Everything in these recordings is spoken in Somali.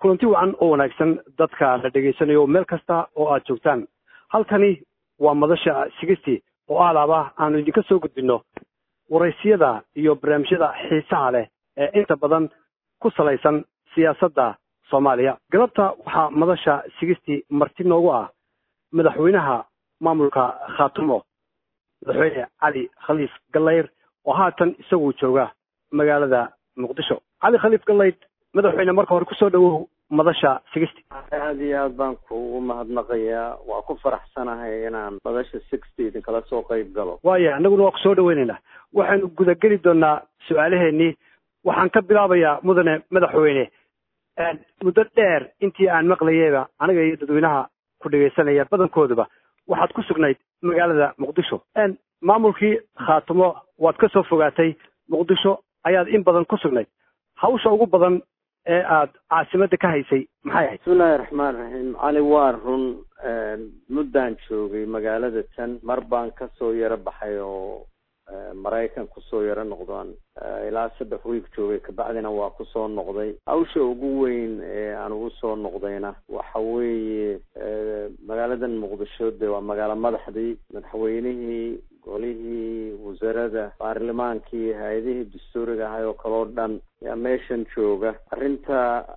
kulanti wacan oo wanaagsan dadka la dhegaysanayo meel kasta oo aad joogtaan halkani waa madasha sigistii oo alaaba aanu idinka soo gudbino waraysiyada iyo barnaamijyada xiisaha leh ee inta badan ku salaysan siyaasadda soomaaliya galabta waxaa madasha sigistii marti noogu ah madaxweynaha maamulka khaatumo madaxweyne cali khaliif gallayr oo haatan isagu jooga magaalada muqdisho cali khaliif gallayd madaxweyne marka hore kusoo dhawow madasha sixty aada iyo aad baan kuugu mahadnaqayaa waa ku faraxsanahay inaan madasha sixty idinkala soo qayb galo waaya annaguna waa kusoo dhaweynaynaa waxaynu gudageli doonaa su-aalaheenii waxaan ka bilaabayaa mudane madaxweyne muddo dheer intii aan maqlayeyba aniga iyo dadweynaha ku dhegaysanaya badankooduba waxaad ku sugnayd magaalada muqdisho maamulkii khaatumo waad ka soo fogaatay muqdisho ayaad in badan ku sugnayd hawsha ugu badan ee aad caasimadda ka haysay maxay ahayd bismillahi raxmaan raxiim cali waa run muddaan joogay magaalada tan mar baan kasoo yaro baxay oo maraykan kusoo yaro noqdaan ilaa saddex wiig joogay kabacdina waa kusoo noqday hawsha ugu weyn ee aan ugu soo noqdayna waxa weeye magaaladan muqdisho de waa magaalo madaxdii madaxweynihii golihii wasarada baarlamaankii hay-adihii dastuuriga ahay oo kaleo dhan yaa meeshan jooga arrinta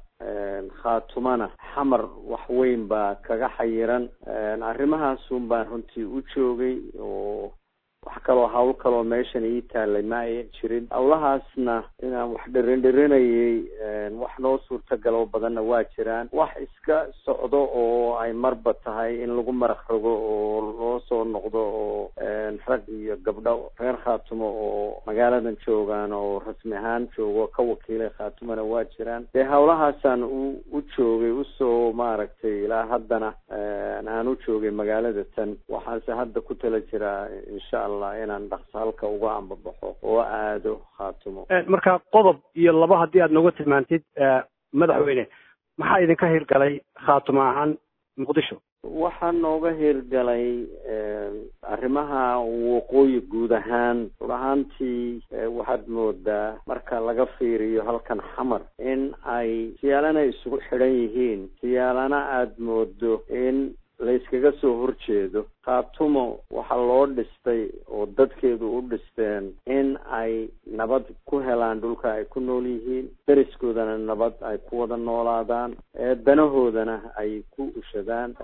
khaatumana xamar wax weyn baa kaga xayiran arrimahaasun baan runtii u joogay oo wax kaloo hawl kaloo meeshan ii taalay ma ayan jirin hawlahaasna inaan wax dhirin-dhirinayay wax noo suurtagalo badanna waa jiraan wax iska socdo oo ay marba tahay in lagu maraq rogo oo loo soo noqdo oo rag iyo gabdho reer khaatumo oo magaaladan joogaan oo rasmi ahaan joogo ka wakiilay khaatumona waa jiraan dee hawlahaasaan u u joogay usoo maaragtay ilaa haddana aan u joogay magaalada tan waxaanse hadda ku tala jiraa insha allah inaan dhaqso halka uga ambabaxo oo aado khaatumo marka qodob iyo laba haddii aad nooga tilmaantid madaxweyne maxaa idinka hirgalay khaatumo ahaan muqdisho waxaa nooga hirgalay arrimaha waqooyi guud ahaan run ahaantii waxaad moodaa marka laga fiiriyo halkan xamar in ay siyaalana isugu xidhan yihiin siyaalana aada moodo in layskaga soo horjeedo khaatumo waxaa loo dhistay oo dadkeedu u dhisteen in ay nabad ku helaan dhulka ay ku nool yihiin deriskoodana nabad ay ku wada noolaadaan danahoodana ay ku ushadaan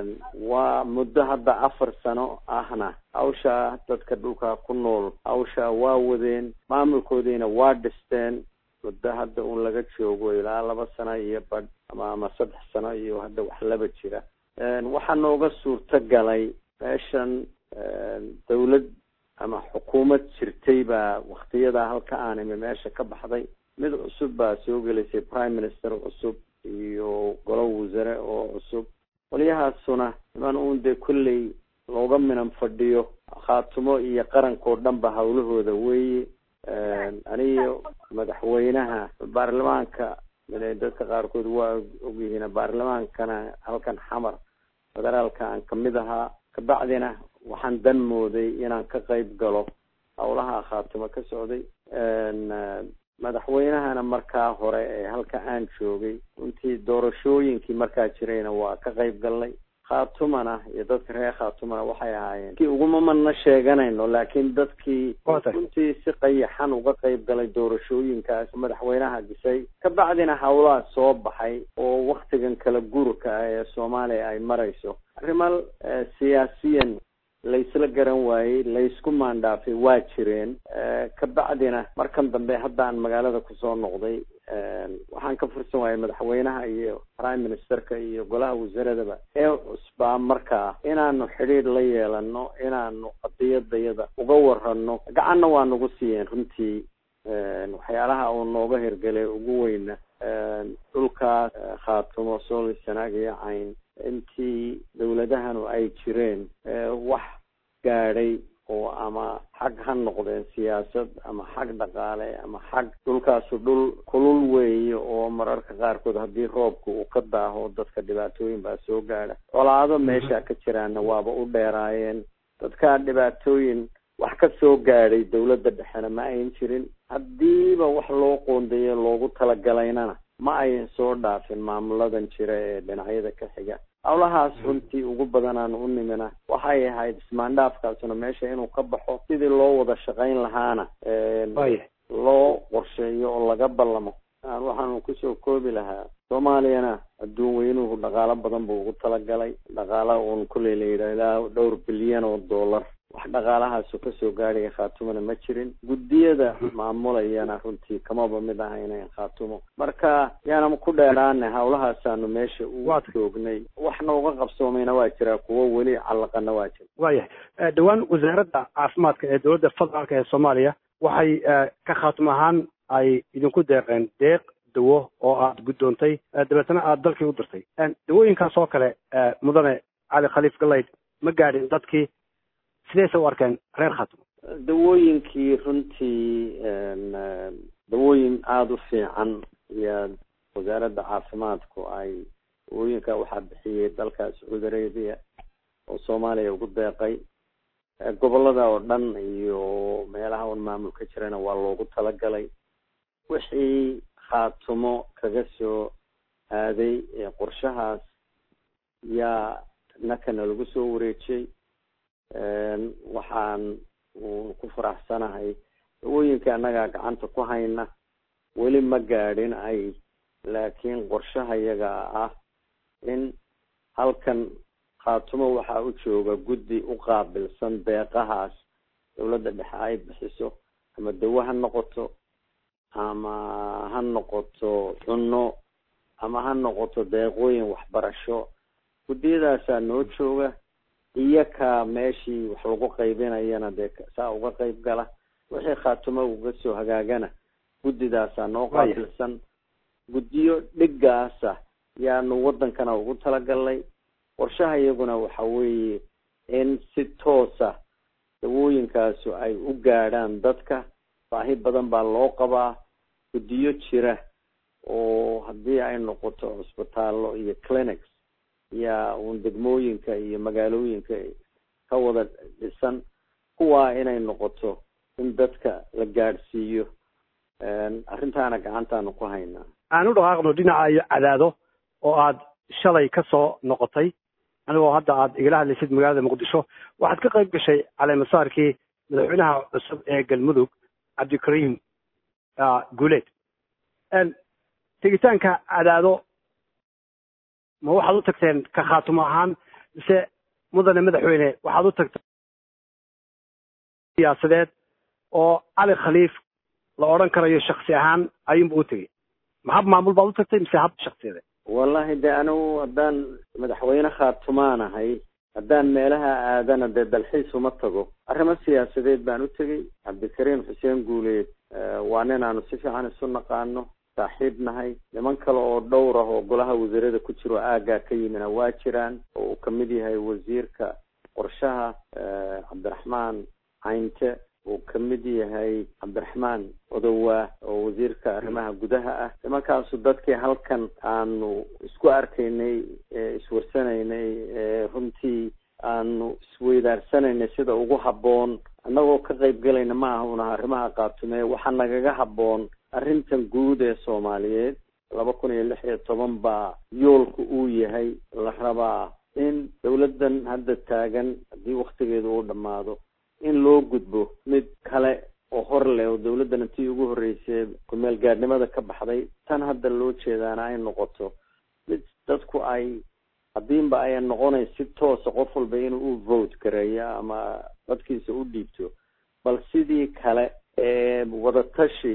waa muddo hadda afar sano ahna hawsha dadka dhulka ku nool hawsha waa wadeen maamulkoodiina waa dhisteen muddo hadda un laga joogo ilaa laba sano iyo badh ama ama saddex sano iyo hadda wax laba jira waxaa nooga suurto galay meeshan dawlad ama xukuumad jirtay baa waktiyada halka aan imi meesha ka baxday mid cusub baa soo gelaysay prime minister cusub iyo golo wasare oo cusub qolyahaasuna niman uun dee kolley looga minan fadhiyo khaatumo iyo qarankoo dhan ba hawlahooda weeye aniyo madaxweynaha baarlamaanka dadka qaarkood waa ogyihiin baarlamaankana halkan xamar federaalka aan kamid ahaa kabacdina waxaan dan mooday inaan ka qayb galo hawlaha khaatumo ka socday madaxweynahana markaa hore ee halka aan joogay runtii doorashooyinkii markaa jirayna waa ka qayb galnay khaatumana iyo dadka reer khaatumana waxay ahaayeen kii uguma madna sheeganayno laakiin dadkii runtii si qayaxan uga qayb galay doorashooyinkaas madaxweynaha disay kabacdina hawlaha soo baxay oo waktigan kala gurka ah ee soomaaliya ay marayso arrimo siyaasiyan laysla garan waayey laysku maandhaafay waa jireen kabacdina markan dambe haddaan magaalada kusoo noqday waxaan ka fursan waayay madaxweynaha iyo prime ministerka iyo golaha wasaaradaba ee cusbaa markaa inaanu xidhiir la yeelano inaanu qadiyadayada uga warano gacanna waa nagu siiyeen runtii waxyaalaha uu nooga hirgalay ugu weyna dhulkaas khaatumo sooli sanaag iyo cayn intii dawladahanu ay jireen wax gaadhay oo ama xag ha noqdeen siyaasad ama xag dhaqaale ama xag dhulkaasu dhul kulul weeye oo mararka qaarkood haddii roobka uu ka daaho dadka dhibaatooyin baa soo gaadha colaado meesha ka jiraana waaba u dheeraayeen dadka dhibaatooyin wax ka soo gaadhay dawladda dhexena ma ayn jirin haddiiba wax loo qoondeeyo loogu talagalaynana ma ayan soo dhaafin maamuladan jira ee dhinacyada ka xiga howlahaas runtii ugu badan aan u nimina waxay ahayd ismaandhaafkaasuna meesha inuu ka baxo sidii loo wada shaqayn lahaana loo qorsheeyo oo laga ballamo waxaanu kusoo koobi lahaa soomaaliyana adduun weynuhu dhaqaalo badan buu ugu talagalay dhaqaala uun kulley la yidhaah ilaa dhowr bilyan oo dollar wax dhaqaalahaasu kasoo gaadhaya khaatumona ma jirin guddiyada maamulayana runtii kamaba mid aha inayn khaatumo marka yaanama ku dheeraane hawlahaasaanu meesha u joognay waxna uga qabsoomayna waa jiraa kuwo weli callaqana waa jira waayahay dhowaan wasaaradda caafimaadka ee dowladda federaalka ee soomaaliya waxay ka khaatum ahaan ay idinku deeqeen deeq dawo oo aad guddoontay dabeetana aada dalkii u dirtay dawooyinkaas oo kale mudane cali khaliif galayd ma gaadhin dadkii sidayse u arkeen reer khaatumo dawooyinkii runtii dawooyin aada u fiican iyo wasaaradda caafimaadku ay dawooyinka waxaa bixiyey dalka sacuudi arabia oo soomaaliya ugu deeqay gobolada oo dhan iyo meelaha un maamul ka jirana waa loogu talagalay wixii khaatumo kaga soo aaday qorshahaas yaa nakana lagu soo wareejiyey waxaan ku faraxsanahay dawooyinka annagaa gacanta ku hayna weli ma gaadhin ay laakiin qorshaha iyaga ah in halkan khaatumo waxaa u jooga guddi u qaabilsan deeqahaas dawladda dhexe ay bixiso ama dawo ha noqoto ama ha noqoto cunno ama ha noqoto deeqooyin waxbarasho guddiyadaasaa noo jooga iyaka meeshii wax lagu qaybinayana dee saa uga qayb gala wixii khaatumo uga soo hagaagana guddidaasaa noo qaabilsan guddiyo dhigaasa yaanu waddankana ugu talagalnay qorshaha iyaguna waxa weeye in si toosa dawooyinkaasu ay u gaadhaan dadka baahi badan baa loo qabaa guddiyo jira oo haddii ay noqoto cusbitaallo iyo clinics yaa uun degmooyinka iyo magaalooyinka ka wada dhisan kuwaa inay noqoto in dadka la gaadhsiiyo arrintaana gacantaanu ku haynaa aan u dhaqaaqno dhinaca iyo cadaado oo aad shalay ka soo noqotay anigoo hadda aad igala hadlaysid magaalada muqdisho waxaad ka qayb gashay caleemasaarkii madaxweynaha cusub ee galmudug cabdikariim guuleed tegitaanka cadaado ma waxaad u tagteen ka khaatumo ahaan mise mudane madaxweyne waxaad u tagteen siyaasadeed oo cali khaliif la odhan karayo shaksi ahaan ayuunba u tegey ma hab maamul baad u tagtay mise hab shaksiyadeed wallahi de anigu haddaan madaxweyne khaatumaan ahay haddaan meelaha aadana dee dalxiis uma tago arrimo siyaasadeed baan u tegey cabdikariim xuseen guuleed waa nin aanu si fiican isu naqaano saaxiib nahay niman kale oo dhowr ah oo golaha wasiirada ku jiro aaggaa ka yimina waa jiraan oo uu kamid yahay wasiirka qorshaha cabdiraxmaan caynte uu kamid yahay cabdiraxmaan odowaa oo wasiirka arrimaha gudaha ah nimankaasu dadkii halkan aanu isku arkaynay iswarsanaynay runtii aanu isweydaarsanayna sida ugu habboon annagoo ka qayb galayna ma aha unaha arrimaha qaatume waxaa nagaga habboon arrintan guud ee soomaaliyeed laba kun iyo lix iyo toban baa yoolka uu yahay la rabaa in dawladdan hadda taagan haddii waktigeedu uu dhammaado in loo gudbo mid kale oo hor leh oo dawladdan intii ugu horreysay kumeel gaadhnimada ka baxday tan hadda loo jeedaana ay noqoto mid dadku ay haddiinba ayan noqonayn si toosa qof walba inuu u vote gareeyo ama codkiisa u dhiibto bal sidii kale ee wadatashi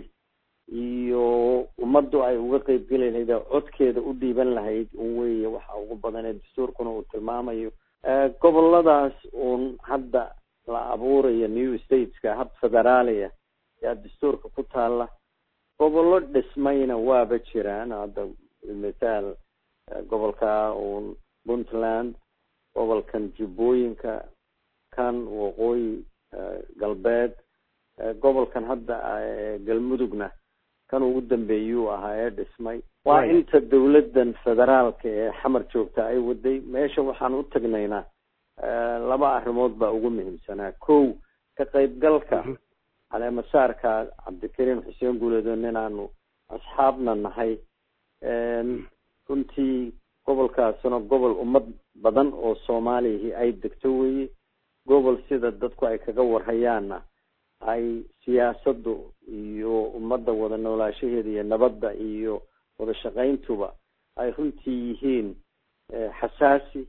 iyo ummaddu ay uga qeybgeli lahayd oo codkeeda u dhiiban lahayd un weeye waxa ugu badan ee dastuurkuna uu tilmaamayo goboladaas uun hadda la abuurayo new stateska hab federaaliya yaa dastuurka ku taala gobollo dhismayna waaba jiraan hadda mithaal gobolka uun puntland gobolkan jubbooyinka kan waqooyi galbeed gobolkan hadda galmudugna kan ugu dambeeyuu ahaa ee dhismay waa inta dawladdan federaalka ee xamar joogta ay waday meesha waxaan u tagnaynaa laba arrimood baa ugu muhiimsanaa kow ka qaybgalka caleemasaarka cabdikariim xuseen guuleedo ninaanu asxaabna nahay runtii gobolkaasuna gobol ummad badan oo soomaalihi ay degto weye gobol sida dadku ay kaga warhayaanna ay siyaasaddu iyo ummadda wada noolaashaheeda iyo nabadda iyo wada shaqayntuba ay runtii yihiin xasaasi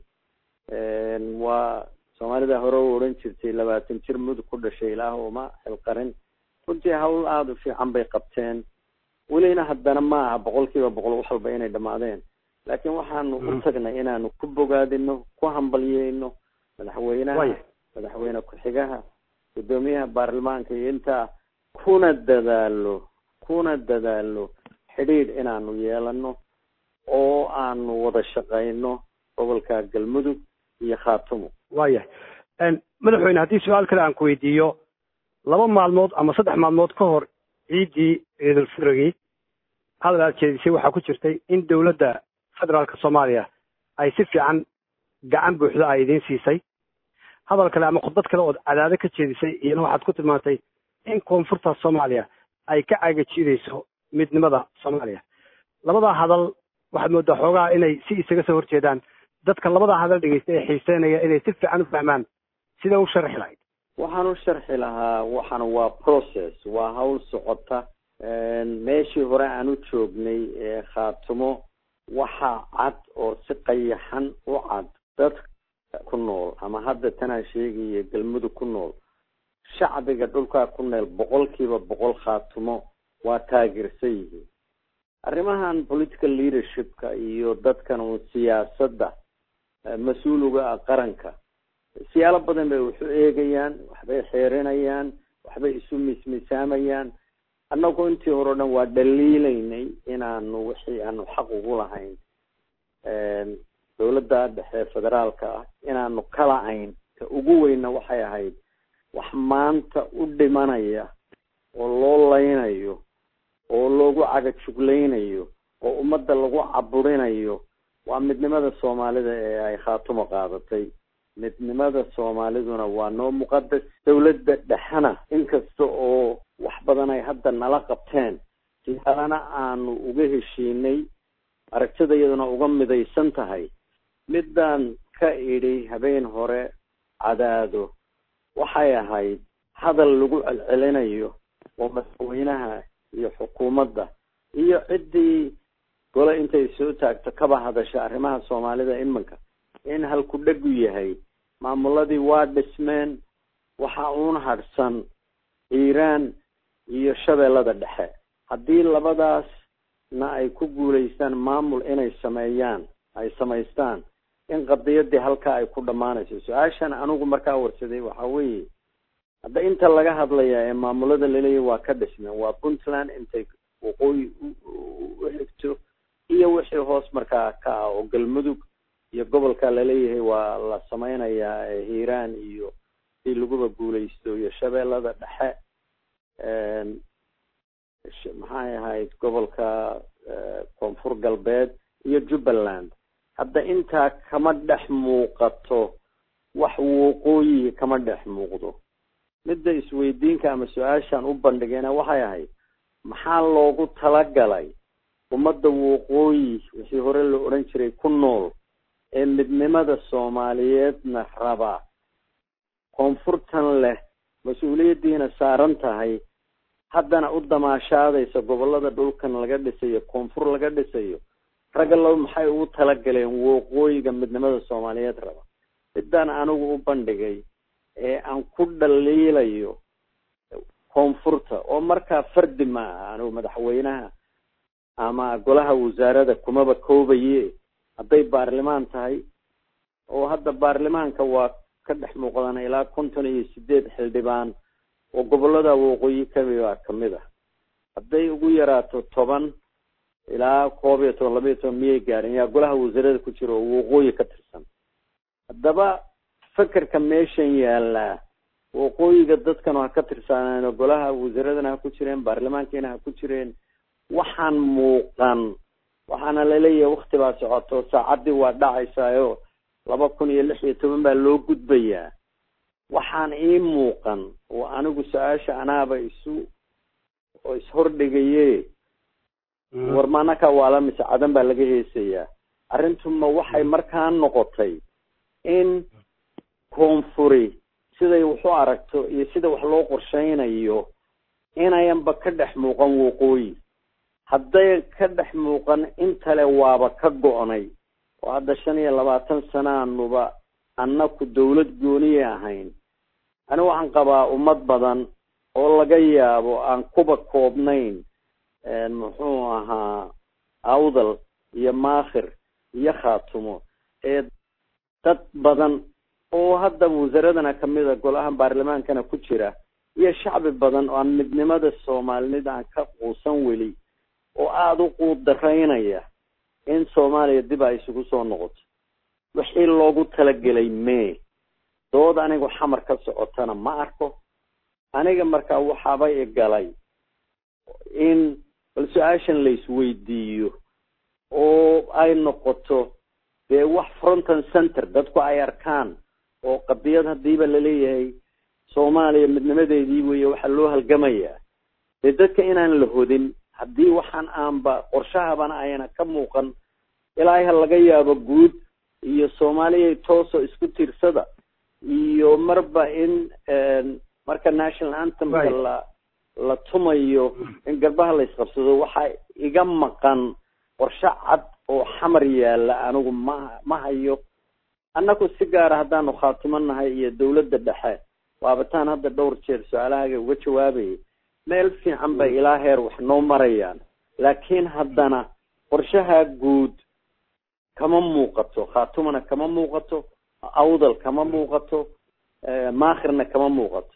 waa soomaalida hore u odhan jirtay labaatan jir mudug ku dhashay ilaah uma xilqarin runtii hawl aada u fiican bay qabteen welina haddana ma aha boqol kiiba boqol wax walba inay dhamaadeen laakiin waxaanu u tagnay inaanu ku bogaadino ku hambalyeyno madaxweynaha madaxweyne ku-xigaha guddoomiyaha baarlamaanka iyo intaa kuna dadaalo kuna dadaalo xidhiidh inaanu yeelano oo aanu wada shaqayno gobolka galmudug iyo khaatumo waayahay madaxweyne haddii su-aal kale aan ku weydiiyo laba maalmood ama saddex maalmood ka hor ciiddii ciidulfitrigii hadal aad jeedisay waxaa ku jirtay in dowladda federaalka soomaaliya ay si fiican gacan buuxda ay idiin siisay hadal kale ama khudbad kale ood cadaado ka jeedisay iyana waxaad ku tilmaantay in koonfurta soomaaliya ay ka cagajiidayso midnimada soomaaliya labadaa hadal waxaad moodaa xoogaha inay si isaga soo horjeedaan dadka labadaa hadal dhegeysta ee xiiseynaya inay si fiican u fahmaan sida u sharxi lahayd waxaan u sharxi lahaa waxaan waa process waa hawl socota meeshii hore aan u joognay ee khaatumo waxaa cad oo si qayaxan u cad dadka ku nool ama hadda tanaa sheegaya galmudug ku nool shacbiga dhulkaa ku nool boqolkiiba boqol khaatumo waa taageersan yihiin arrimahan political leadershipka iyo dadkan uun siyaasadda mas-uuliga ah qaranka siyaalo badan bay waxu eegayaan waxbay xeerinayaan waxbay isu mismisaamayaan annagu intii hore o dhan waa dhaliilaynay inaanu wixii aanu xaq ugu lahayn dawladda dhexe federaalka ah inaanu kala-ayn ka ugu weyna waxay ahayd wax maanta u dhimanaya oo loo laynayo oo loogu cagajuglaynayo oo ummadda lagu caburinayo waa midnimada soomaalida ee ay khaatumo qaadatay midnimada soomaaliduna waa noo muqadas dawladda dhexena inkasta oo wax badan ay hadda nala qabteen siyaalana aanu uga heshiinay aragtida iyaduna uga midaysan tahay midaan ka idhi habeen hore cadaado waxay ahayd hadal lagu celcelinayo oo madaxweynaha iyo xukuumadda iyo ciddii gole intay soo taagto kaba hadasha arrimaha soomaalida iminka in halku dhegu yahay maamuladii waa dhismeen waxa uun hadhsan iiraan iyo shabeellada dhexe haddii labadaasna ay ku guulaystaan maamul inay sameeyaan ay samaystaan in qadiyadii halkaa ay ku dhammaanayso su-aashan anigu markaa warsaday waxa weeye hadda inta laga hadlaya ee maamulada laleeyahy waa ka dhismeen waa puntland intay waqooyi u xigto iyo wixii hoos markaa ka ah oo galmudug iyo gobolka laleeyahay waa la sameynayaa hiiraan iyo si laguba guulaysto iyo shabeellada dhexe maxay ahayd gobolka koonfur galbeed iyo jubbaland hadda intaa kama dhex muuqato wax waqooyi kama dhex muuqdo midda isweydiinka ama su-aashaan u bandhigayna waxay ahayd maxaa loogu talagalay ummadda waqooyi wixii hore la odhan jiray ku nool ee midnimada soomaaliyeedna raba koonfurtan leh mas-uuliyaddiina saaran tahay haddana u damaashaadaysa gobolada dhulkan laga dhisayo koonfur laga dhisayo ragalow maxay ugu talagaleen waqooyiga midnimada soomaaliyeed raba midaan anigu u bandhigay ee aan ku dhaliilayo koonfurta oo markaa fardi ma aha anigu madaxweynaha ama golaha wasaarada kumaba koobaye hadday baarlimaan tahay oo hadda baarlamaanka waa ka dhex muuqdaan ilaa konton iyo sideed xildhibaan oo gobolada waqooyi kamida kamid ah hadday ugu yaraato toban ilaa koob iyo toban laba iyo toban miyay gaadhin yaa golaha wasaarada ku jira oo waqooyi ka tirsan haddaba fekerka meeshan yaalaa waqooyiga dadkan ha ka tirsaaneen golaha wasaaradana ha ku jireen baarlamaankiina ha ku jireen waxaan muuqan waxaana laleeyahay wakti baa socoto saacaddii waa dhacaysaayo laba kun iyo lix iyo toban baa loo gudbayaa waxaan ii muuqan oo anigu su-aasha anaaba isu oo ishordhigaye war maanaka waala mise cadan baa laga heesayaa arrintuma waxay markaa noqotay in koonfuri siday wax u aragto iyo sida wax loo qorshaynayo inayanba ka dhex muuqan waqooyi hadday ka dhex muuqan intale waaba ka go-nay oo hadda shan iyo labaatan sanaanuba annaku dawlad gooniya ahayn ani waxaan qabaa ummad badan oo laga yaabo aan kuba koobnayn muxuu ahaa awdal iyo maakhir iyo khaatumo ee dad badan oo hadda wasaaradana kamid a golaha baarlamaankana ku jira iyo shacbi badan oo aan midnimada soomaalinida aan ka quusan weli oo aada u quud daraynaya in soomaaliya dib ay isugu soo noqoto wixii loogu talagelay mee dood anigu xamar ka socotana ma arko aniga markaa waxaaba igalay in bal su-aashan la isweydiiyo oo ay noqoto dee wax fronton center dadku ay arkaan oo qadiyad hadiiba laleeyahay soomaaliya midnimadeedii weeye waxaa loo halgamayaa dee dadka inaan la hodin haddii waxaan aanba qorshahabana ayna ka muuqan ilaahay ha laga yaabo guud iyo soomaaliya toosoo isku tiirsada iyo marba in marka national anthemka la la tumayo in garbaha la isqabsado waxaa iga maqan qorshe cad oo xamar yaala anigu ma ma hayo annaku si gaara haddaanu khaatimo nahay iyo dawladda dhexe waabataan hadda dhowr jeer su-aalahaaga uga jawaabayay meel fiican bay ilaa heer wax noo marayaan laakiin haddana qorshaha guud kama muuqato khaatumana kama muuqato awdal kama muuqato maakhirna kama muuqato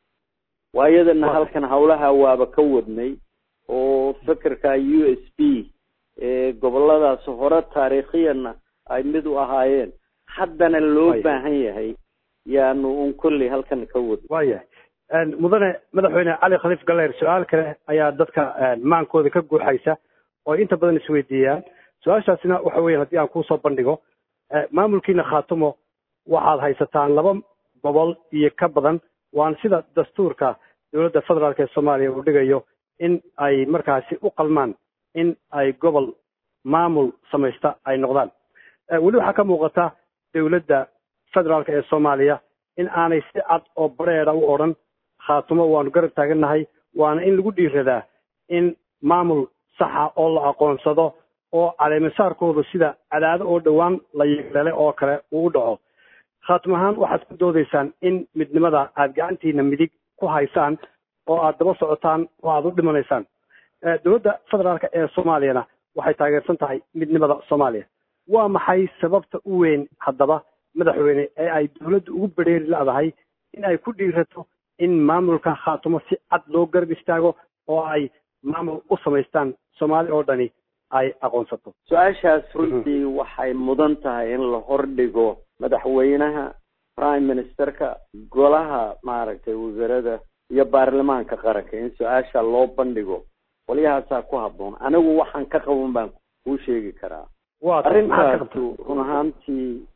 waayadana halkan hawlaha waaba ka wadnay oo fikirka u s b goboladaas hore taariikhiyana ay mid u ahaayeen haddana loo baahan yahay yaanu un kolley halkan ka wadnay waayahay mudane madaxweyne cali khaliif galeer su-aal kale ayaa dadka maankooda ka guuxaysa oo inta badan isweydiiyaan su-aashaasina waxa weya haddii aan kuusoo bandhigo maamulkiina khaatumo waxaad haysataan laba gobol iyo ka badan waana sida dastuurka dowladda federaalk ee soomaaliya uu dhigayo in ay markaasi u qalmaan in ay gobol maamul samaysta ay noqdaan weli waxaa ka muuqata dowladda federaalk ee soomaaliya in aanay si cad oo bareeda u odhan khaatumo waanu garab taagannahay waana in lagu dhiiradaa in maamul saxa oo la aqoonsado oo caleemisaarkoodu sida cadaado oo dhowaan la yeelale oo kale uu u dhaco khaatum ahaan waxaad ku doodaysaan in midnimada aad gacantiina midig ku haysaan oo aad daba socotaan oo aad u dhimanaysaan dowladda federaalka ee soomaaliyana waxay taageersan tahay midnimada soomaaliya waa maxay sababta u weyn haddaba madaxweyne ee ay dowladda ugu bedheeri ladahay in ay ku dhiirato in maamulka khaatumo si cad loo garab istaago oo ay maamul u samaystaan soomaali oo dhani ay aqoonsato su-aashaas runtii waxay mudan tahay in la hordhigo madaxweynaha prime ministerka golaha maaragtay wasaarada iyo baarlamaanka qaranka in su-aasha loo bandhigo qolyahaasaa ku haboon anigu waxaan ka qaban baan kuu sheegi karaa arrintaasu run ahaantii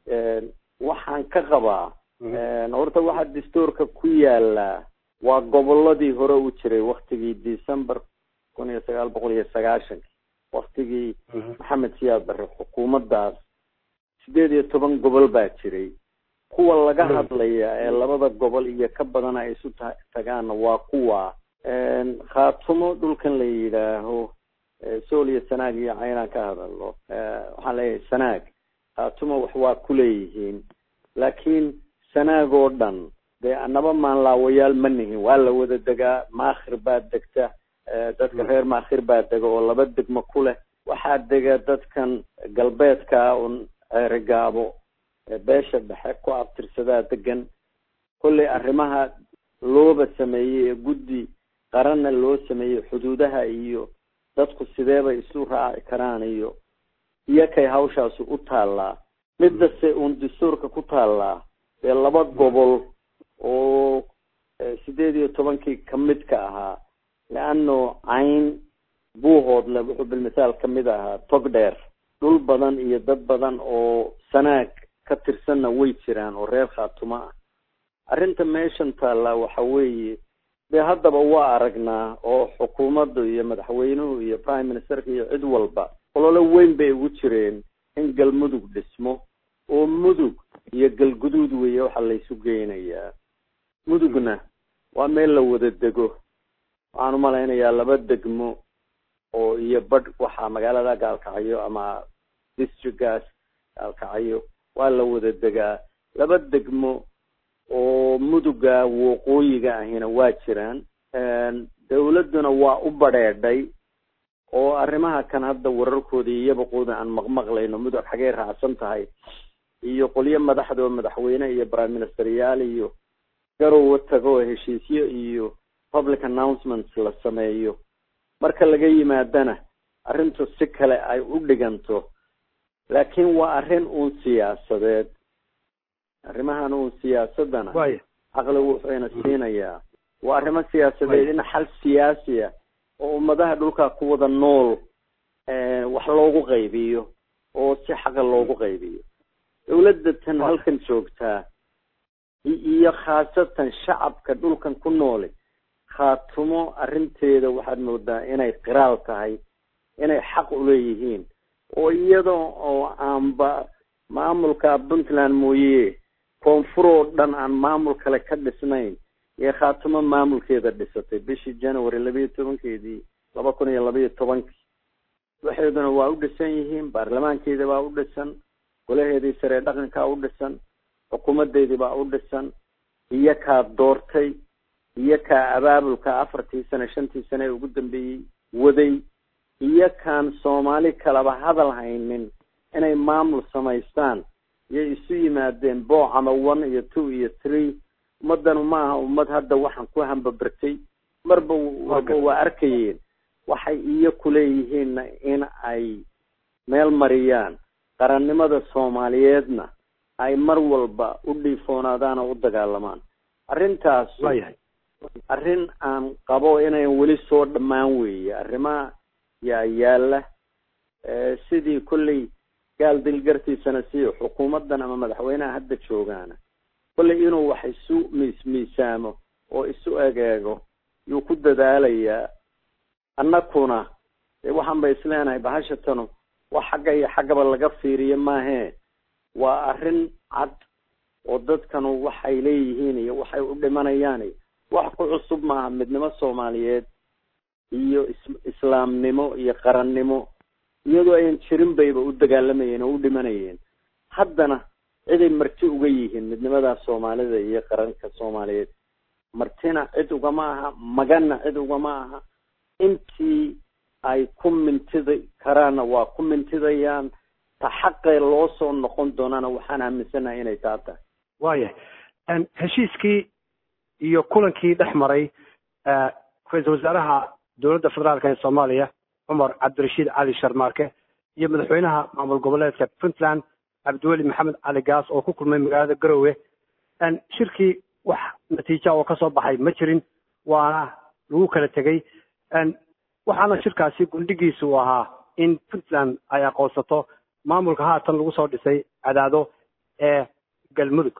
waxaan ka qabaa horta waxaa dastuurka ku yaalaa waa goboladii hore u jiray waktigii december kun iyo sagaal boqol iyo sagaashankii waktigii maxamed siyaad bare xukuumadaas sideed iyo toban gobol baa jiray kuwa laga hadlaya ee labada gobol iyo ka badan ay isu ta tagaana waa kuwa khaatumo dhulkan la yidhaaho sool iyo sanaag iyo caynaan ka hadalno waxaan leeyahay sanaag khaatumo wax waa kuleeyihiin laakiin sanaag oo dhan dee anaba maanlaawayaal ma nihin waa la wada degaa maakhir baa degta dadka reer maakhir baa dega oo laba degmo ku leh waxaa dega dadkan galbeedka un ceerigaabo beesha dhexe ku abtirsadaa degan kollay arrimaha looba sameeyey ee guddi qaranna loo sameeyey xuduudaha iyo dadku sideebay isu raaci karaan iyo iyo kay hawshaasi u taallaa midase uun dastuurka ku taallaa dee laba gobol oo sideed iyo tobankii kamid ka ahaa leano cayn buuhoodle wuxuu bilmithaal kamid ahaa tog dheer dhul badan iyo dad badan oo sanaag ka tirsanna way jiraan oo reer khaatuma ah arrinta meeshan taallaa waxa weeye dee haddaba waa aragnaa oo xukuumaddu iyo madaxweynuhu iyo prime ministerka iyo cid walba ololo weyn bay ugu jireen in galmudug dhismo oo mudug iyo galguduud weeye waxaa laysu geynayaa mudugna waa meel la wada dego waxaan umalaynayaa laba degmo oo iyo badh waxaa magaalada gaalkacyo ama districtgaas gaalkacyo waa la wada degaa laba degmo oo muduga waqooyiga ahina waa jiraan dawladduna waa u badheedhay oo arrimaha kan hadda wararkooda iyo yabaqooda aan maqmaqlayno mudug xagee raacsan tahay iyo qolyo madaxda oo madaxweyne iyo prime ministeryaal iyo garowa tago heshiisyo iyo public announcements la sameeyo marka laga yimaadana arrintu si kale ay u dhiganto laakiin waa arrin uun siyaasadeed arrimahan uun siyaasadana caqligu wuxuuna siinayaa waa arrimo siyaasadeed in xal siyaasi ah oo ummadaha dhulka ku wada nool wax loogu qaybiyo oo si xaqa loogu qaybiyo dawladda tan halkan joogtaa iyo khaasatan shacabka dhulkan ku nooli khaatumo arrinteeda waxaad moodaa inay qiraal tahay inay xaq uleeyihiin oo iyada oo aanba maamulka puntland mooye koonfur oo dhan aan maamul kale ka dhisnayn iyo khaatumo maamulkeeda dhisatay bishii january labayo tobankeedii laba kun iyo labaiyo tobankii waxeeduna waa u dhisan yihiin baarlamaankeeda baa u dhisan golaheedii saree dhaqankaa u dhisan xukuumadeedii baa u dhisan iyo kaa doortay iyo kaa abaabulka afartii sane shantii sane ee ugu dambeeyey waday iyo kaan soomaali kalaba hadal haynin inay maamul samaystaan iyay isu yimaadeen booc ama one iyo two iyo three ummadanu ma aha ummad hadda waxaan ku hambabartay marba waba waa arkayeen waxay iyo kuleeyihiinna in ay meel mariyaan qarannimada soomaaliyeedna ay mar walba u dhiifoonaadaan oo u dagaalamaan arrintaas arrin aan qabo inayn weli soo dhammaan weeye arrimaha yaa yaala sidii kolley gaal dilgartiisana si xukuumaddan ama madaxweynaha hadda joogaana kolley inuu wax isu miis miisaamo oo isu egeego yuu ku dadaalayaa annakuna dee waxaan ba isleenahay bahashatanu wax xagga iyo xaggaba laga fiiriyo maahee waa arrin cad oo dadkanu waxay leeyihiin iyo waxay u dhimanayaan iyo wax ku cusub maaha midnimo soomaaliyeed iyo is islaamnimo iyo qarannimo iyadoo ayan jirin bayba u dagaalamayeen oo u dhimanayeen haddana ciday marti uga yihiin midnimadaa soomaalida iyo qaranka soomaaliyeed martina cid ugama aha maganna cid ugama aha intii ay ku mintidi karaanna waa ku mintidayaan ta xaqee loo soo noqon doonana waxaan aaminsanahay inay taa tahay waayahay heshiiskii iyo kulankii dhex maray ra-iisul wasaaraha dowladda federaalk ee soomaaliya cumar cabdirashiid cali sharmaarke iyo madaxweynaha maamul goboleedka puntland cabdiweli maxamed cali gaas oo ku kulmay magaalada garowe shirkii wax natiija oo kasoo baxay ma jirin waana lagu kala tegey waxaana shirkaasi gundhigiisa uu ahaa in puntland ay aqoonsato maamulka haatan lagu soo dhisay cadaado ee galmudug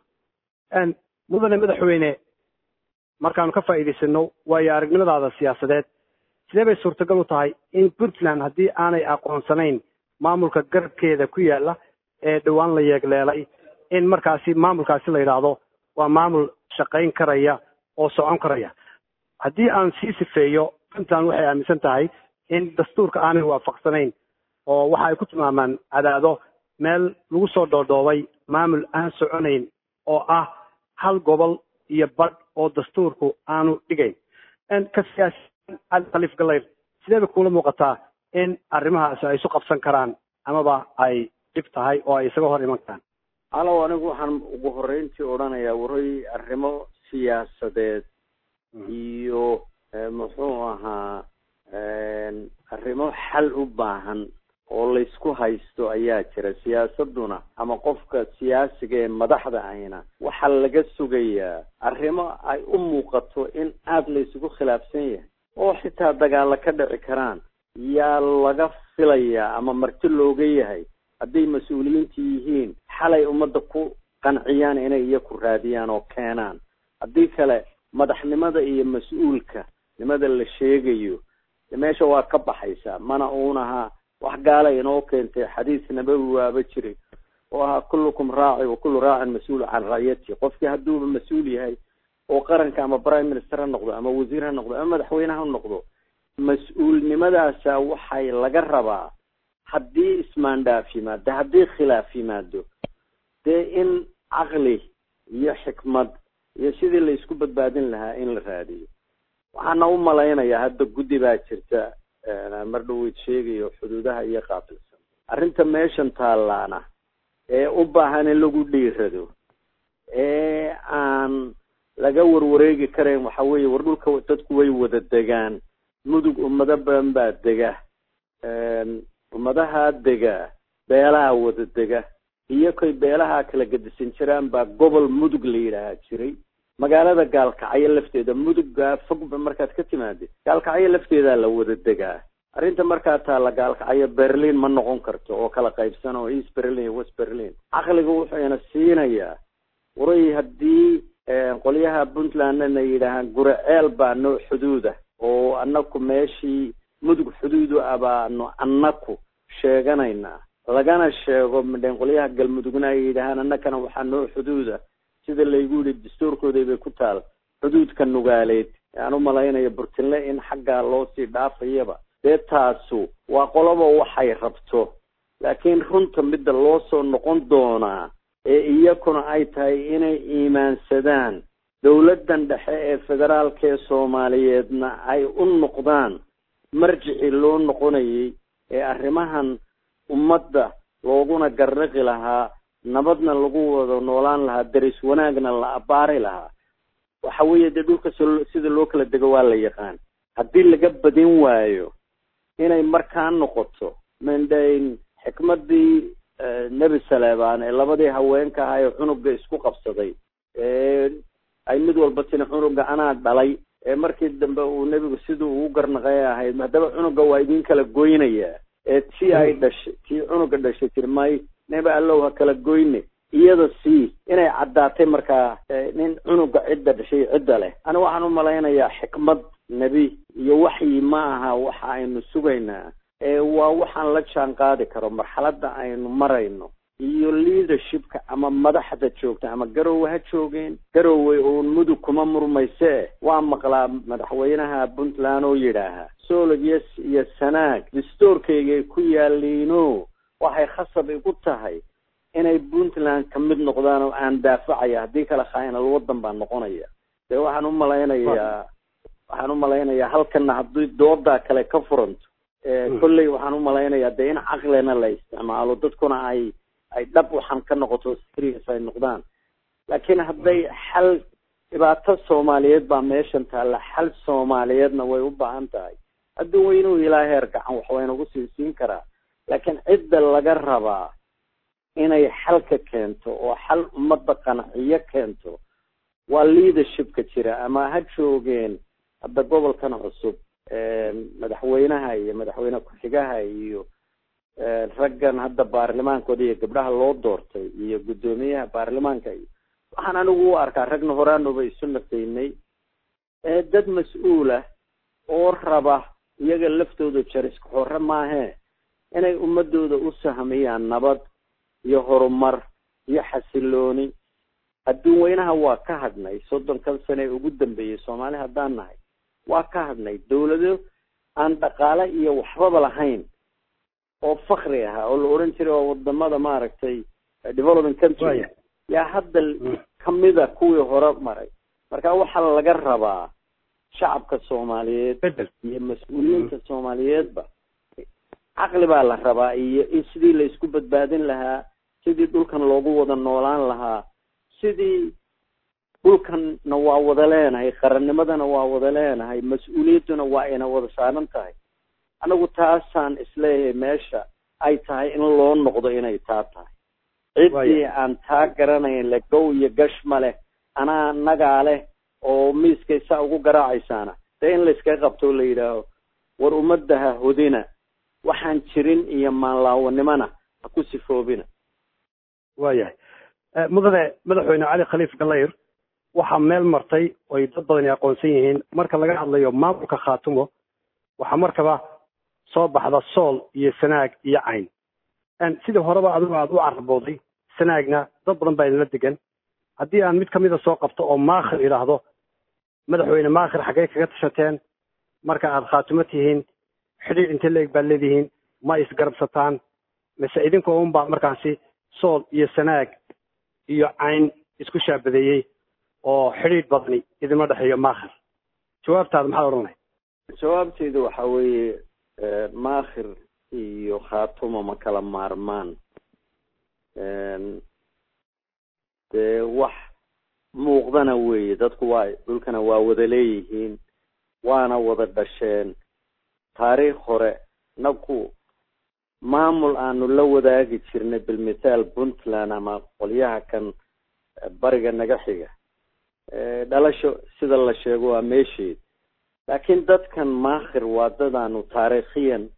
mudane madaxweyne markaanu ka faa'iidaysano waayo aragnimadaada siyaasadeed sidee bay suurtagal u tahay in puntland haddii aanay aqoonsanayn maamulka garabkeeda ku yaala ee dhowaan la yeegleelay in markaasi maamulkaasi la yidhaahdo waa maamul shaqayn karaya oo socon karaya haddii aan sii sifeeyo puntland waxay aaminsan tahay in dastuurka aanay waafaqsanayn oo waxa ay ku tilmaamaan cadaado meel lagu soo dhoodhoobay maamul aan soconayn oo ah hal gobol iyo badh oo dastuurku aanu dhigayn ka siyaasiyan cali khaliif galayr sidee bay kuula muuqataa in arrimahaasi ay isu qabsan karaan amaba ay dhib tahay oo ay isaga hor iman karaan alow anigu waxaan ugu horreyntii odhanayaa waray arrimo siyaasadeed iyo muxuu ahaa arrimo xal u baahan oo laysku haysto ayaa jira siyaasaduna ama qofka siyaasiga ee madaxda ahina waxaa laga sugayaa arrimo ay u muuqato in aada laysugu khilaafsan yahay oo xitaa dagaalo ka dhici karaan yaa laga filayaa ama marti looga yahay hadday mas-uuliyiinta yihiin xalay ummadda ku qanciyaan inay iyaku raadiyaan oo keenaan haddii kale madaxnimada iyo mas-uulka nimada la sheegayo meesha waa ka baxaysaa mana uunaha wax gaala inoo keentay xadiis nabawi waaba jiray oo ahaa kullukum raaci wa kullu raacin mas-uul can racyati qofkii hadduuba mas-uul yahay oo qaranka ama prime minister ha noqdo ama wasiir ha noqdo ama madaxweyne ha noqdo mas-uulnimadaasa waxay laga rabaa haddii ismaandhaaf yimaado haddii khilaaf yimaado dee in caqli iyo xikmad iyo sidii la isku badbaadin lahaa in la raadiyo waxaana u malaynayaa hadda guddi baa jirta mar dhaweyd sheegayo xuduudaha iyo qaabilsan arrinta meeshan taallaana ee u baahan in lagu dhiirado ee aan laga warwareegi karayn waxa weeye war dhulka dadku way wada degaan mudug ummado badan baa dega ummadaha dega beelaha wada dega iyo koy beelaha kala gedisan jiraan baa gobol mudug la yidhaahaa jiray magaalada gaalkacyo lafteeda mudugga fogba markaad ka timaadid gaalkacyo lafteedaa la wada degaa arrinta markaa taalla gaalkacyo berlin ma noqon karto oo kala qaybsan oo east berlin iyo west berlin caqliga wuxuuna siinayaa waray haddii qolyaha puntlandna yidhaahaan guriceel baa noo xuduuda oo anaku meeshii mudug xuduudu ah baanu anaku sheeganaynaa lagana sheego midhen qolyaha galmudugna ay yidhaahaan annakana waxaa noo xuduuda sida laygu yihi dastuurkooda bay ku taal xuduudka nugaaleed aan u malaynayo burtinle in xaggaa loo sii dhaafayaba dee taasu waa qoloba waxay rabto laakiin runta midda loo soo noqon doonaa ee iyakuna ay tahay inay iimaansadaan dawladdan dhexe ee federaalka ee soomaaliyeedna ay u noqdaan marjicii loo noqonayay ee arrimahan ummadda looguna garnaqi lahaa nabadna lagu wada noolaan lahaa daris wanaagna la abaari lahaa waxa weeye dee dhulka sida loo kala dego waa la yaqaan haddii laga badin waayo inay markaa noqoto mindhayn xikmadii nebi saleebaan ee labadii haweenka ahaa ee cunuga isku qabsaday ay mid walba tini cunuga anaa dhalay ee markii dambe uu nebigu siduu ugu garnaqay ahayd haddaba cunuga waa idin kala goynayaa ee tii ay dhashay tii cunuga dhashay tiri may neba allow ha kala goyne iyada sii inay caddaatay markaa nin cunuga cidda dhashay cidda leh ani waxaan u malaynayaa xikmad nebi iyo waxyi ma aha waxa aynu sugaynaa ee waa waxaan la jaan qaadi karo marxaladda aynu marayno iyo leadershipka ama madaxda joogta ama garowe ha joogeen garowe uun mudug kuma murmayse waa maqlaa madaxweynaha puntland oo yidhaaha solog iyo iyo sanaag dastoorkaygay ku yaaliino waxay khasab igu tahay inay puntland ka mid noqdaan oo aan daafacaya haddii kale khainal waddan baa noqonaya dee waxaan u malaynayaa waxaan u malaynayaa halkana haddii doodaa kale ka furanto kolley waxaan u malaynayaa dee in caqlina la isticmaalo dadkuna ay ay dhab waxaan ka noqoto serious ay noqdaan laakiin hadday xal dhibaato soomaaliyeed baa meeshan taalla xal soomaaliyeedna way u baahan tahay hadduu weynuu ilaa heer gacan wax waynagu sii siin karaa laakiin cidda laga rabaa inay xalka keento oo xal ummadda qanciyo keento waa leadershipka jira ama ha joogeen hadda gobolkan cusub madaxweynaha iyo madaxweyne ku-xigaha iyo raggan hadda baarlamaankooda iyo gabdhaha loo doortay iyo guddoomiyaha baarlamaanka iyo waxaan anigu u arkaa ragna horaanuba isu naqaynay dad mas-uulah oo raba iyaga laftooda jariska xore maahee inay ummadooda u sahmiyaan nabad iyo horumar iyo xasilooni adduun weynaha waa ka hadhnay soddonkan sane ee ugu dambeeyey soomaali haddaan nahay waa ka hadhnay dawlado aan dhaqaale iyo waxbaba lahayn oo fakri ahaa oo la oran jiray oo wadamada maaragtay development country yaa hadda kamida kuwii hore maray marka waxaa laga rabaa shacabka soomaaliyeed iyo mas-uuliyiinta soomaaliyeedba caqli baa la rabaa iyo in sidii la isku badbaadin lahaa sidii dhulkan loogu wada noolaan lahaa sidii dhulkanna waa wada leenahay qarannimadana waa wada leenahay mas-uuliyadduna waa ina wada saaran tahay anagu taasaan isleeyahay meesha ay tahay in loo noqdo inay taa tahay ciddii aan taa garanayn le gow iyo gash ma leh anaa nagaa leh oo miiskay saa ugu garaacaysaana dee in layskaga qabto o la yidhaaho war ummadda ha hodina waxaan jirin iyo maanlaawanimona ha ku sifoobina waayahay mudane madaxweyne cali khaliif galayr waxaa meel martay oy dad badani aqoonsan yihiin marka laga hadlayo maamulka khaatumo waxaa markaba soo baxda sool iyo sanaag iyo cayn sidii horeba adigu aada u carabooday sanaagna dad badan baa idinla degan haddii aan mid kamida soo qabto oo maakhir idhaahdo madaxweyne maakhir xaggey kaga tashateen marka aada khaatumo tihiin xidhiir intee leeg baad leedihiin ma isgarabsataan mise idinkoo unbaa markaasi sool iyo sanaag iyo cayn isku shaabadeeyey oo xidhiidh badani idinma dhexeeyo maakhir jawaabtaada maxaad odhanay jawaabteydu waxa weeye maakhir iyo khaatumo ma kala maarmaan dee wax muuqdana weeye dadku waa dhulkana waa wada leeyihiin waana wada dhasheen taariikh hore naku maamul aanu la wadaagi jirnay bilmithaal puntland ama qolyaha kan bariga naga xiga dhalasho sida la sheego waa meesheed laakiin dadkan maakhir waa dad aanu taariikhiyan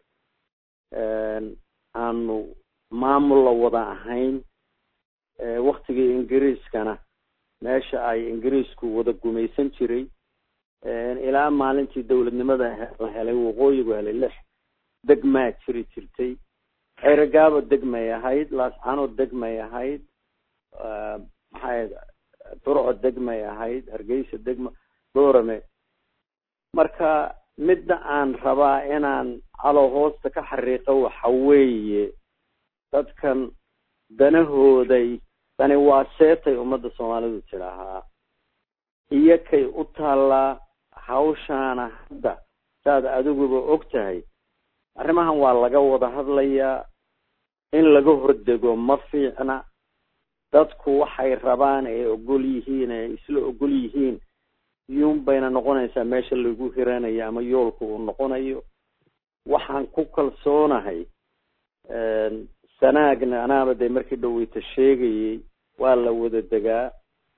aanu maamul la wada ahayn waktigii ingiriiskana meesha ay ingiriisku wada gumaysan jiray ilaa maalintii dawladnimada la helay waqooyigu helay lix degmaa jiri jirtay eragaabo degmay ahayd laascano degmay ahayd maxay durco degmay ahayd hargeysa degma doorame marka midda aan rabaa inaan calo hoosta ka xariiqo waxa weeye dadkan danahooday dani waa seetay ummadda soomaalidu tidhaahaa iyo kay u taallaa hawshaana hadda saad adiguba og tahay arrimahan waa laga wada hadlayaa in laga hordego ma fiicna dadku waxay rabaan ee ogol yihiin ee isla ogol yihiin iyuun bayna noqonaysaa meesha lagu hiranayo ama yoolka uu noqonayo waxaan ku kalsoonahay sanaagna anaaba dee markii dhaweyta sheegayay waa la wada degaa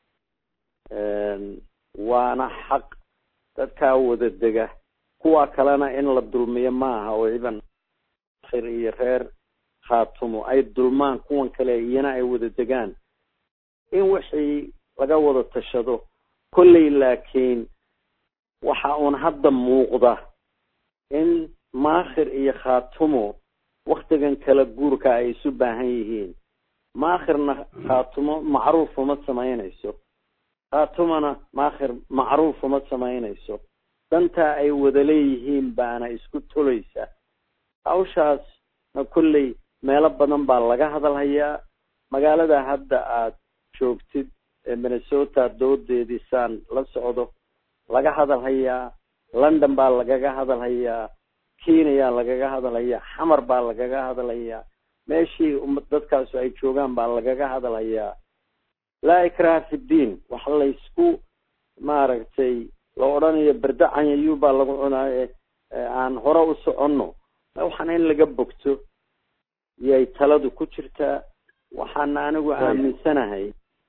waana xaq dadkaa wada dega kuwa kalena in la dulmiyo maaha oo ciban khir iyo reer khaatumo ay dulmaan kuwan kale iyana ay wada degaan in wixii laga wada tashado kolley laakiin waxa uun hadda muuqda in maakhir iyo khaatumo waktigan kala guurka ay isu baahan yihiin maakhirna khaatumo macruuf uma samaynayso khaatumona maakhir macruuf uma samaynayso dantaa ay wada leeyihiin baana isku tolaysa hawshaasna kolley meelo badan baa laga hadalhayaa magaalada hadda aad joogtid ee minnesota doodeedii saan la socdo laga hadalhayaa london baa lagaga hadalhayaa kenya lagaga hadalhayaa xamar baa lagaga hadalhayaa meeshii dadkaasu ay joogaan baa lagaga hadalhayaa laa ikraha fi ddiin wax laysku maaragtay la odhanayo berdacanyayuu baa lagu cunaaye aan hore u soconno waxaana in laga bogto yay taladu ku jirtaa waxaana anigu aaminsanahay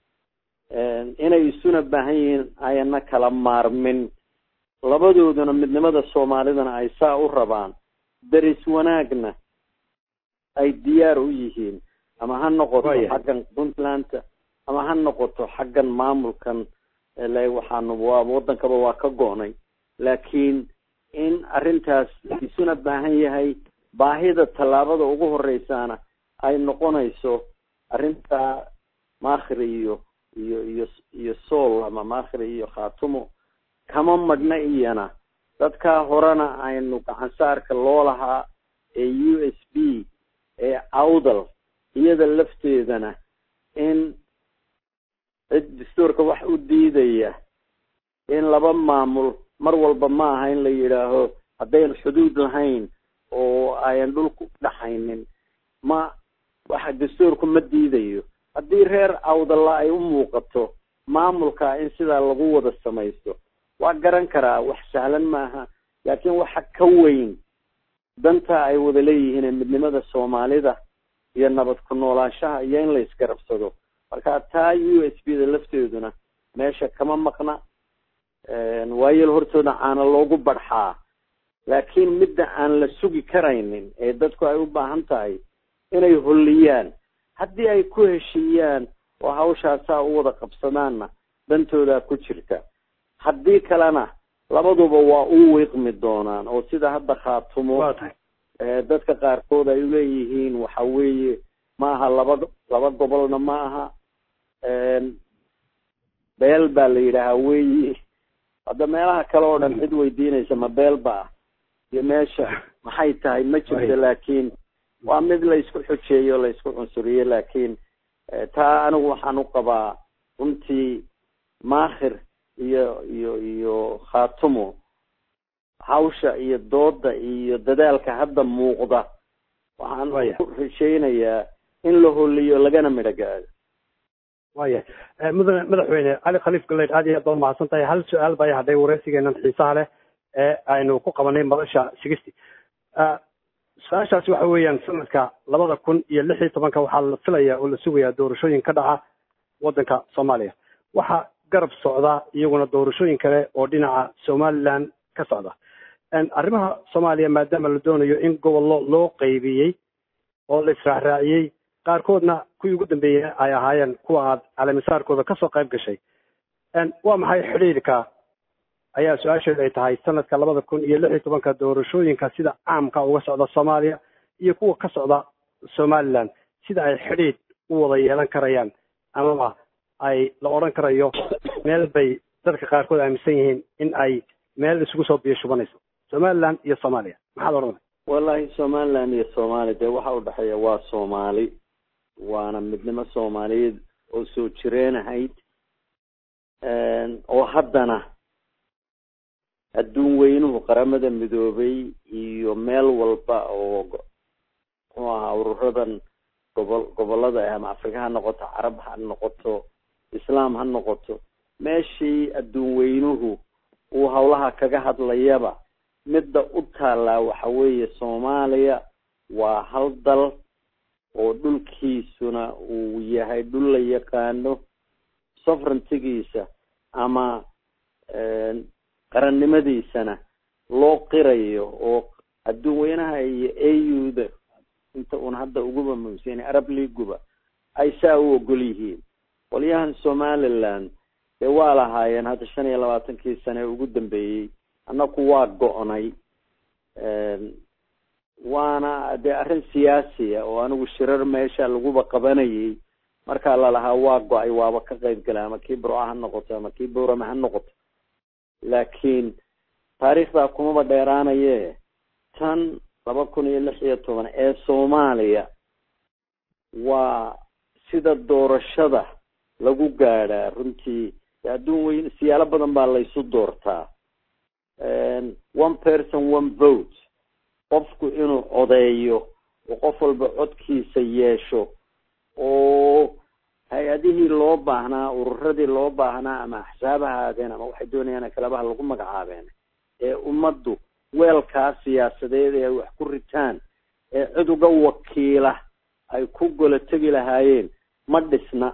inay isuna baahan yihiin ayana kala maarmin labadooduna midnimada soomaalidana ay saa u rabaan daris wanaagna ay diyaar u yihiin ama ha noqoto xaggan puntlandta ama ha noqoto xaggan maamulkan le waxaanu waa waddankaba waa ka go-nay laakiin in arrintaas isuna baahan yahay baahida tallaabada ugu horeysaana ay noqonayso arrintaa maakhir iyo iyo iyo iyo sool ama maakhir iyo khaatumo kama madhna iyana dadkaa horena aynu gacansaarka loo lahaa ee u s b ee awdal iyada lafteedana in cid dastuurka wax u diidaya in laba maamul mar walba ma aha in la yidhaaho haddayn xuduud lahayn oo ayan dhulku dhaxaynin ma waxa dastuurku ma diidayo haddii reer awdalla ay u muuqato maamulka in sidaa lagu wada samaysto waa garan karaa wax sahlan maaha laakiin waxa ka weyn danta ay wada leeyihiin ee midnimada soomaalida iyo nabad ku noolaanshaha iyo in la isgarabsado marka taa u s b da lafteeduna meesha kama maqna waayel hortooda caana loogu badxaa laakiin midda aan la sugi karaynin ee dadku ay u baahan tahay inay holliyaan haddii ay ku heshiiyaan oo hawshaasaa u wada qabsadaanna dantooda ku jirta haddii kalena labaduba waa u wiiqmi doonaan oo sida hadda khaatumo dadka qaarkood ay uleeyihiin waxa weeye ma aha laba laba gobolna ma aha beel baa la yidhaahaa weyi hadda meelaha kale oo dhan cid weydiinaysa ma beel ba ah iyo meesha maxay tahay ma jirto laakiin waa mid la isku xujeeyo la isku cunsuriyo laakiin taa anigu waxaan u qabaa runtii maakhir iyo iyo iyo khaatumo hawsha iyo dooda iyo dadaalka hadda muuqda waxaan ku rajaynayaa in la holiyo lagana midho gaado waya mudane madaxweyne cali khaliif galeyd aad iyo aad baad mahadsan tahay hal su-aal baa hadhay wareysigeenan xiisaha leh ee aynu ku qabanay madasha sigisty su-aashaasi waxa weeyaan sanadka labada kun iyo lix iyo tobanka waxaa la filaya oo la sugayaa doorashooyin ka dhaca waddanka soomaaliya waxaa garab socda iyaguna doorashooyin kale oo dhinaca somaliland ka socda arrimaha soomaaliya maadaama la doonayo in gobollo loo qaybiyey oo la israacraaciyey qaarkoodna kuwii ugu dambeeyey ay ahaayeen kuwa aad calamisaarkooda kasoo qayb gashay waa maxay xidhiidhka ayaa su-aasheedu ay tahay sanadka labada kun iyo lix iyo tobanka doorashooyinka sida caamka uga socda soomaaliya iyo kuwa ka socda somaliland sida ay xidhiidh u wada yeelan karayaan amaba ay la odhan karayo meel bay dadka qaarkood aaminsan yihiin in ay meel isugu soo biyo shubanayso somaliland iyo soomaaliya maxaad odhanay wallahi somaliland iyo soomaaliya dee waxa udhexeeya waa soomaali waana midnimo soomaaliyeed oo soo jireen ahayd oo haddana adduun weynuhu qaramada midoobay iyo meel walba oo muxuu ahaa ururadan gobol gobolada ama afrika ha noqoto carab ha noqoto islaam ha noqoto meeshii adduun weynuhu uu hawlaha kaga hadlayaba midda u taallaa waxa weeye soomaaliya waa hal dal oo dhulkiisuna uu yahay dhul la yaqaano sovereigntigiisa ama qarannimadiisana loo qirayo oo adduun weynaha iyo a u da inta uun hadda uguba muhimsan arab leaguba ay saa u ogol yihiin qolyahan somaliland dee waa lahaayeen hadda shan iyo labaatankii sane ee ugu dambeeyey annaku waa go-nay waana dee arrin siyaasiya oo anigu shirar meesha laguba qabanayay markaa lalahaa waa go-ay waaba ka qayb gala ama kii burca ha noqoto ama kii bowrama ha noqoto laakiin taariikhdaa kumaba dheeraanaye tan laba kun iyo lix iyo toban ee soomaaliya waa sida doorashada lagu gaadhaa runtii adduun weyn siyaalo badan baa laysu doortaa one person one vote qofku inuu codeeyo oo qof walba codkiisa yeesho oo hay-adihii loo baahnaa ururadii loo baahnaa ama axsaab ha ahaadeen ama waxay doonayaan kalabaha lagu magacaabeen ee ummaddu weelkaa siyaasadeed ee ay wax ku ritaan ee cid uga wakiila ay ku golo tegi lahaayeen ma dhisna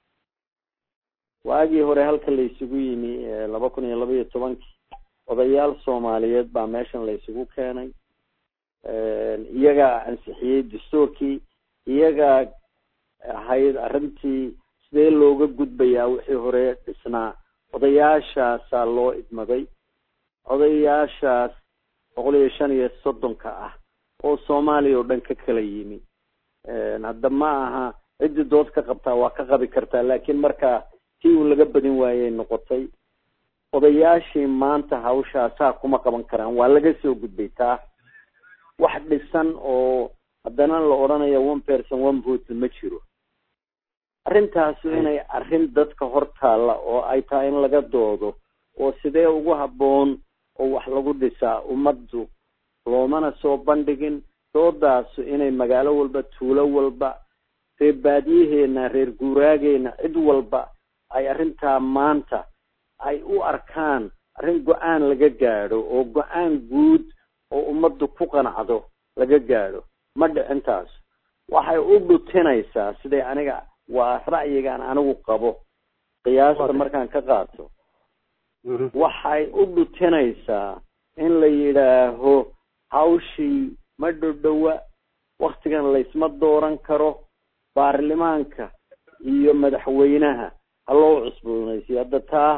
waagii hore halka la isugu yimi laba kun iyo laba iyo tobankii odayaal soomaaliyeed baa meeshan la isugu keenay iyagaa ansixiyey dastuurkii iyagaa ahayd arrintii sidee looga gudbayaa wixii hore dhisnaa odayaashaasaa loo idmaday odayaashaas boqol iyo shan iyo soddonka ah oo soomaaliya oo dhan ka kala yimi hadda ma aha ciddii dood ka qabtaa waa ka qabi kartaa laakiin markaa tii uu laga badin waayey noqotay odayaashii maanta hawshaasaa kuma qaban karaan waa laga soo gudbay taa wax dhisan oo haddana la odhanayo one person one vote ma jiro arrintaasu inay arrin dadka hor taalla oo ay tahay in laga doodo oo sidee ugu habboon oo wax lagu dhisaa ummaddu loomana soo bandhigin doodaasu inay magaalo walba tuulo walba reer baadiyaheena reer guuraageena cid walba ay arrintaa maanta ay u arkaan arrin go-aan laga gaadho oo go-aan guud oo ummaddu ku qanacdo laga gaadho ma dhicintaas waxay u dhutinaysaa siday aniga waa ra'yigaan anigu qabo qiyaasta markaan ka qaato waxay u dhutinaysaa in la yidhaaho hawshii ma dhodhowa waktigan laysma dooran karo baarlamaanka iyo madaxweynaha ha loo cusboonaysiyo hadda taa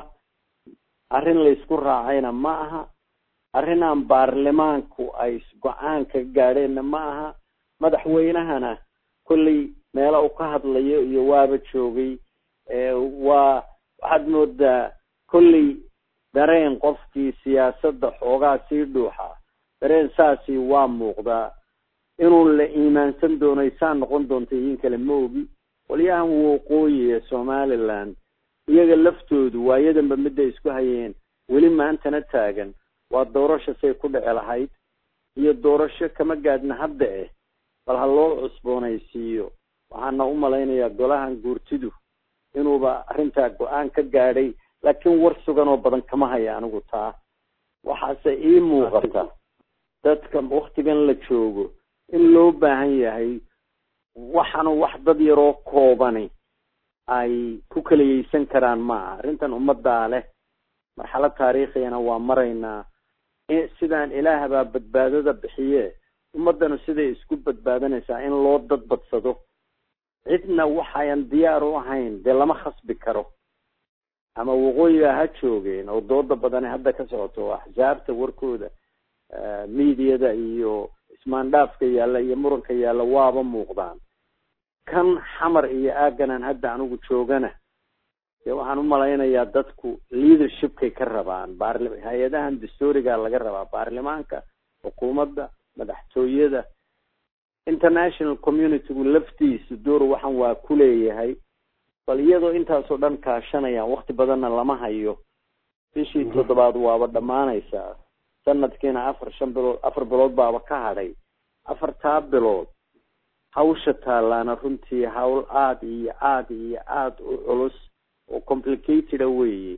arrin laysku raacayna ma aha arrin aan baarlamaanku ay go-aan ka gaadheenna ma aha madaxweynahana kolley meela uu ka hadlayo iyo waaba joogay waa waxaad moodaa kolley dareen qofkii siyaasadda xoogaa sii dhuuxa dareen saasi waa muuqdaa inuu la iimaansan doonay saa noqon doonta idin kale ma ogi qolyahan waqooyi ee somaliland iyaga laftoodu waayadanba midday isku hayeen weli maantana taagan waa doorasho say ku dhici lahayd iyo doorasho kama gaadhna hadda eh bal ha loo cusboonaysiiyo waxaana u malaynayaa golahan guurtidu inuuba arrintaa go-aan ka gaadhay laakiin war sugan oo badan kama haya anigu taa waxaase ii muuqata dadka waktigan la joogo in loo baahan yahay waxaanu wax dad yaroo koobani ay ku kaliyeysan karaan ma aha arrintan ummaddaa leh marxalad taariikhiyana waa maraynaa sidaan ilaahbaa badbaadada bixiye ummaddanu siday isku badbaadanaysaa in loo dad badsado cidna waxayan diyaar u ahayn dee lama khasbi karo ama waqooyiga ha joogeen oo dooda badani hadda ka socoto axsaabta warkooda mediada iyo ismaandhaafka yaalla iyo muranka yaalla waaba muuqdaan kan xamar iyo aaganan hadda anigu joogana dee waxaan u malaynayaa dadku leadershipkay ka rabaan baarli hay-adahan dastooriga laga rabaa baarlamaanka xukuumadda madaxtooyada international communitygu laftiisu door waxan waa ku leeyahay bal iyadoo intaasoo dhan kaashanayaan wakti badanna lama hayo bishii toddobaad waaba dhammaanaysaa sanadkiina afar shan bilood afar bilood baaba ka hadhay afartaa bilood hawsha taalaana runtii hawl aada iyo aada iyo aada u culus oo complicateda weeye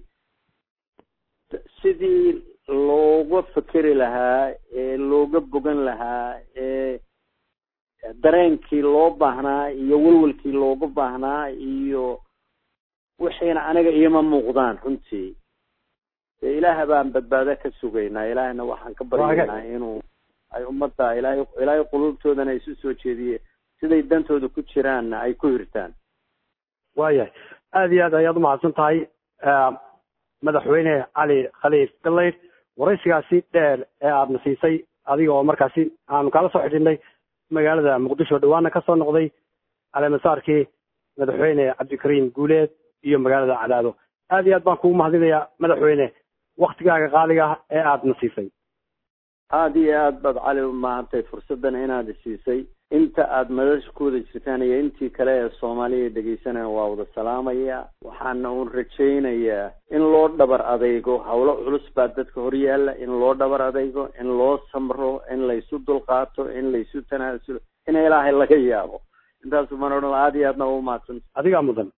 sidii looga fekeri lahaa ee looga bogan lahaa ee dareenkii loo baahnaa iyo welwelkii looga baahnaa iyo wixiina aniga iima muuqdaan runtii dee ilaah baan badbaado ka sugaynaa ilaahna waxaan ka baryaynaa inuu ay ummadda ilaahay ilaahay qulubtoodana isu soo jeediye siday dantooda ku jiraanna ay ku hirtaan waayahay aada iyo aad ayaad umahadsan tahay madaxweyne cali khaliif galayd waraysigaasi dheer ee aadna siisay adiga oo markaasi aanu kala soo xidhiidhnay magaalada muqdisho dhawaana kasoo noqday caleemasaarkii madaxweyne cabdikariim guuleed iyo magaalada cadaado aad iyo aad baan kugu mahadinayaa madaxweyne waktigaaga qaaliga ah ee aadna siisay aada iyo aad baad cali umahantay fursaddan inaad siisay inta aada madasha ku wada jirtaan iyo intii kale ee soomaaliya dhegeysanaya waa wada salaamaya waxaana uun rajaynayaa in loo dhabar adeygo howlo culus baa dadka horyaala in loo dhabar adeygo in loo samro in laysu dulqaato in laysu tanaasulo in ilaahay laga yaabo intaasu mana odhan aada iyo aadna u mahadsan adigaa mudan